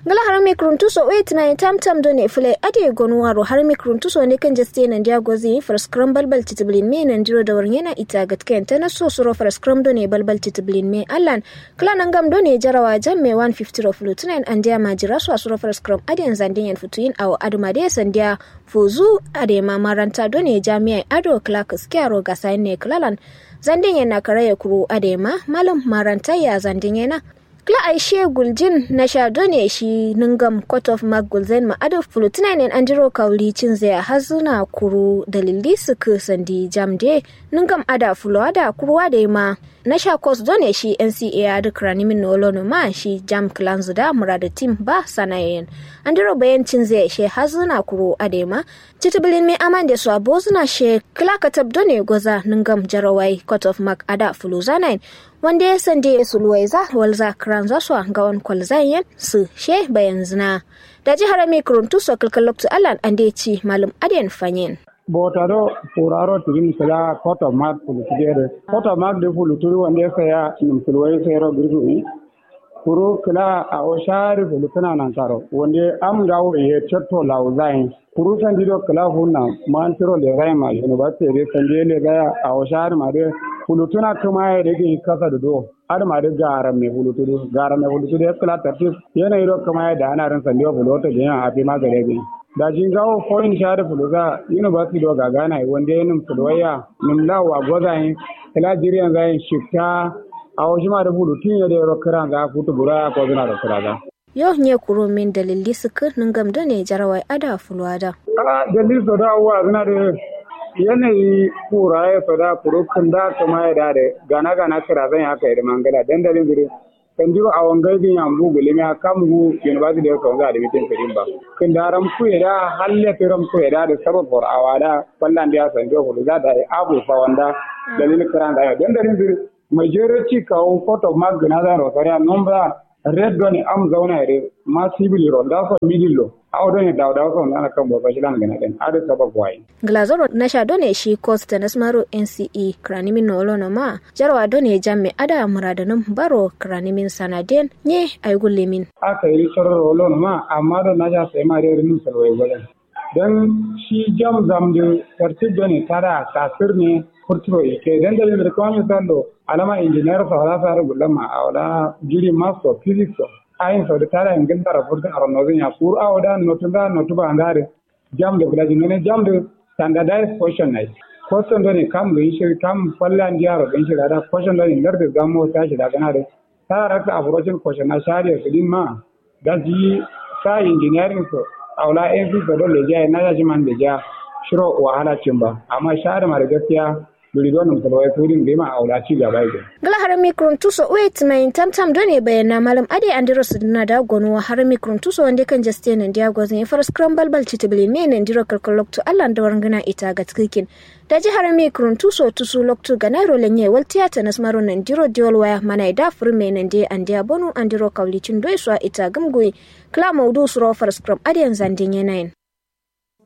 ngala har mi kruntuso wait na tam tam do ne fule ade gonu waro har mi kruntuso ne kan jaste nan dia gozi far scrum balbal titiblin me nan diro da warnyana ita gatken ta na so suro far scrum do ne balbal titiblin me allan kala nan gam do ne jarawa jam me 150 of lutunan an dia majira so suro far scrum ade zandin yan futuin aw aduma de sandia fuzu ade ma maranta do ne jami'a ado clark skiaro ga sayin ne klalan zandin yana karaya kuru ade ma malam maranta ya zandin yana Kla Aishe Guljin na shado ne shi ningam Court of Mark Gulzen ma ado fulutina ne an jiro kauli cin zai hazuna kuru dalili suka sandi jamde ningam ada fulo ada kuruwa da ma na sha kos done shi NCA da kranimin nolo no ma shi jam clans da murada team ba sanayen an jiro bayan cin zai she hazuna kuru adema titabilin me aman da su abozuna she kla katab done goza ningam jarawai Court of Mark ada fulo zanayin wanda ya sande ya sulwaiza walza kran za su ga wani kwalzayen su she bayan zina da jihar mai kuruntu so kalkaloktu alan an da ci malum adiyan fanyen botaro puraro tirin sala koto mak pulutugere koto mak de puluturi wande saya nim sulwai sayro birgui kuru kila a o shari fulutuna nan karo wande am gawo ye chatto lauzain kuru sandido kila hunna man tiro le gai ma university de sande le ga a o shari ma de fulutuna kuma ya rage kasa da do har ma da gara mai hulutudu gara mai hulutudu ya kula tartif yana yi kuma ya da ana ran sandiwa fulota da yana hafi ma gare gani da jin gawo foreign share fuluga university do ga gana wanda yanin fulwaya nim lawa gozayin kila jiriyan zayin shifta a wasu ma da fulutun ya da yaro kiran ga futu bura ko zina da kuraga yau ne kuro min dalili suka ningam da ne jarawai ada fulwada a dalil so da uwa zina da yanayi kura ya sada kurukin da kuma ya da gana gana kira zan haka yi da mangala dandalin guri kan jiro a wangai bin yan bugu limi a kan mu university da kan za da mitin kadin ba kan da ram ku ya da halle tiram ku ya da da sabab for awada wallan da ya san do hulu za da abu fa wanda dalilin kiran da ya dandalin guri majority kawo photo mag na da rosariya nomba red doni am zauna yare ma civil ro da so middle aw don da da so na kan bo fashi lan gana den ada sabab wai glazoro na sha done shi cost da nasmaro nce kranimin no lono ma jarwa done jamme ada muradanin baro kranimin sanaden nye ay gullemin aka yi sororo lono ma amma da na ja sai ma re rin sarwai gwadan dan shi jam zam de tartib done tara kasir ne kurturo ke dan da da kuma misalo alama engineer sa wala sa gullama awla jiri master physics ayin sau da tara yin gindara furtun a ranozin ya kuru a wada notuba notuba an gare jam da gulaji ne jam da standardized question ne question da ne kam ga shi kam fallan jiyaro din shi da question da ne lar da gamo ta shi da gana da ta raka approaching question na shari'a kudin ma da ji sa engineering so aula en fi ga dole ja na ja man da ja shiro wahala cin ba amma shari'a ma da gaskiya duri don nan kalwai tudin bai ma aula ci gaba yake. Gala har mikron tuso wait mai tam tam done bayana malam ade andiro sudna da gonu har mikron tuso wanda kan jaste nan dia gozin ya fara scramble bal titibili me nan diro kalkalok to Allah da warngana ita ga tsikin. Da ji har mikron tuso tusu loktu ga nairo lenye wal tiyata nasmaro nan diro diol waya mana da fur me nan de andia bonu andiro kaulicin doiswa ita gamgoyi. Kla maudu suro fara scrum ade yanzan din yanayin.